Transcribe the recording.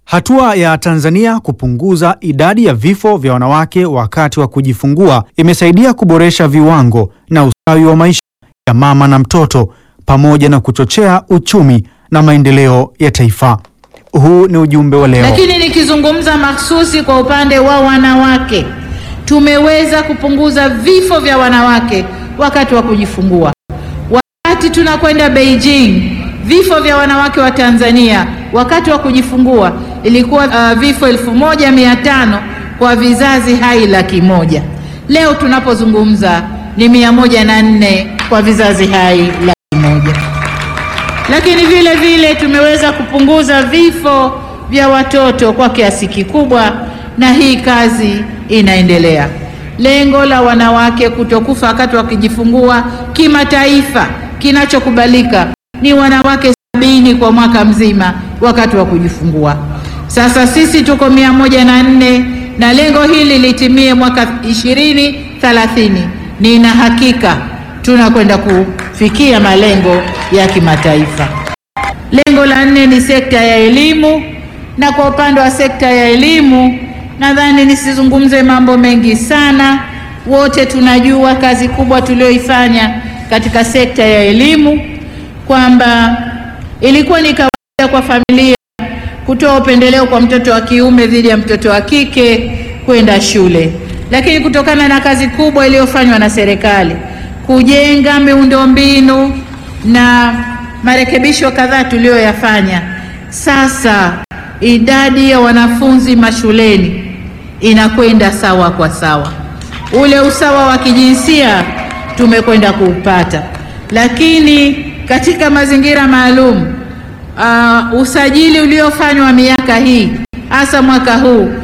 Hatua ya Tanzania kupunguza idadi ya vifo vya wanawake wakati wa kujifungua imesaidia kuboresha viwango na ustawi wa maisha ya mama na mtoto pamoja na kuchochea uchumi na maendeleo ya taifa. Huu ni ujumbe wa leo. Lakini nikizungumza mahsusi kwa upande wa wanawake, tumeweza kupunguza vifo vya wanawake wakati wa kujifungua. Wakati tunakwenda Beijing, vifo vya wanawake wa Tanzania wakati wa kujifungua ilikuwa uh, vifo elfu moja mia tano kwa vizazi hai laki moja. Leo tunapozungumza ni mia moja na nne kwa vizazi hai laki moja. Lakini vile vile tumeweza kupunguza vifo vya watoto kwa kiasi kikubwa, na hii kazi inaendelea. Lengo la wanawake kutokufa wakati wakijifungua kimataifa, kinachokubalika ni wanawake sabini kwa mwaka mzima wakati wa kujifungua. Sasa sisi tuko mia moja na nne na lengo hili litimie mwaka ishirini thelathini. Nina hakika tunakwenda kufikia malengo ya kimataifa. Lengo la nne ni sekta ya elimu, na kwa upande wa sekta ya elimu nadhani nisizungumze mambo mengi sana. Wote tunajua kazi kubwa tuliyoifanya katika sekta ya elimu, kwamba ilikuwa ni kawaida kwa familia kutoa upendeleo kwa mtoto wa kiume dhidi ya mtoto wa kike kwenda shule, lakini kutokana na kazi kubwa iliyofanywa na serikali kujenga miundombinu na marekebisho kadhaa tuliyoyafanya, sasa idadi ya wanafunzi mashuleni inakwenda sawa kwa sawa. Ule usawa wa kijinsia tumekwenda kuupata, lakini katika mazingira maalum uh, usajili uliofanywa miaka hii hasa mwaka huu